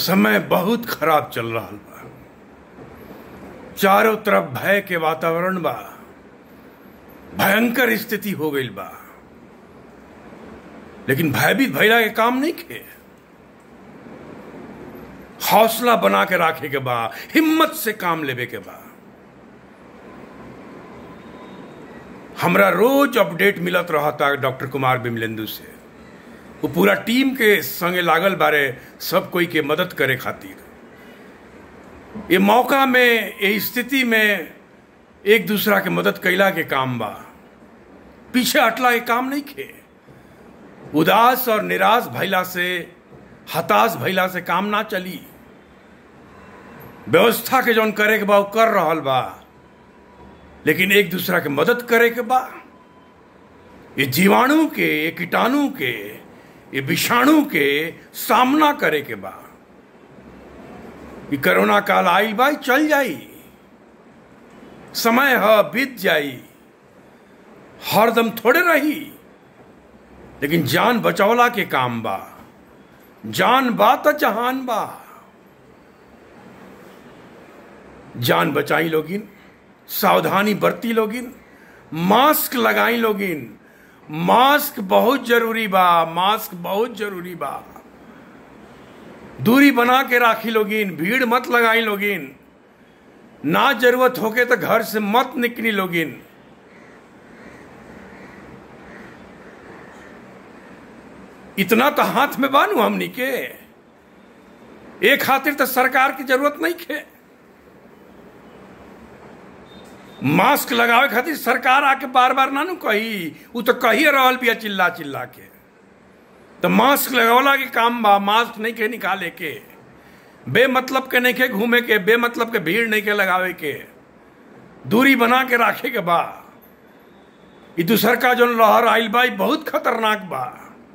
समय बहुत खराब चल रहा बा चारों तरफ भय के वातावरण बा भयंकर स्थिति हो गई बा लेकिन भयभीत भैला के काम नहीं खे हौसला बना के राखे के बा हिम्मत से काम लेवे के बा हमरा रोज अपडेट मिलत रहता डॉक्टर कुमार बिमलेंदु से वो पूरा टीम के संगे लागल बारे सब कोई के मदद करे खातिर ये मौका में ये स्थिति में एक दूसरा के मदद कैला के काम बा पीछे हटला के काम नहीं खे उदास और निराश भैला से हताश भैला से काम ना चली व्यवस्था के जौन करे के बा वो कर रहल बा लेकिन एक दूसरा के मदद करे के बा ये जीवाणु के ये कीटाणु के ये विषाणु के सामना करे के बा ये कोरोना काल आइल बा चल जाई समय ह बीत जाई हरदम थोड़े रही लेकिन जान बचौला के काम बा जान बा तो जहान बा जान बचाई लोगिन सावधानी बरती लोगिन मास्क लगाई लोगिन मास्क बहुत जरूरी बा मास्क बहुत जरूरी बा दूरी बना के राखी लोगिन भीड़ मत लगाई लोगिन ना जरूरत होके तो घर से मत निकली लोगिन इतना तो हाथ में बानू हमनी के एक खातिर तो सरकार की जरूरत नहीं खे मास्क लगावे खातिर सरकार आके बार बार ना नु कही उ तो कही रहल बिया चिल्ला चिल्ला के तो मास्क लगावला के काम बा मास्क नहीं के निकाले के बेमतलब के नहीं के घूमे के बेमतलब के भीड़ नहीं के लगावे के दूरी बना के राखे के बा ई दूसर का जो लहर आइल बा बहुत खतरनाक बा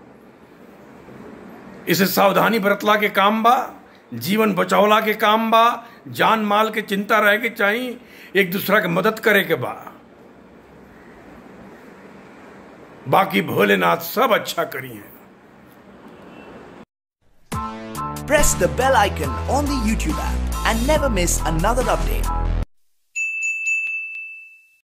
इसे सावधानी बरतला के काम बा जीवन बचौला के काम बा जान माल के चिंता रहे के चाहिए एक दूसरा के मदद करे के बा बाकी भोलेनाथ सब अच्छा करी है Press the bell icon on the YouTube app and never miss another update.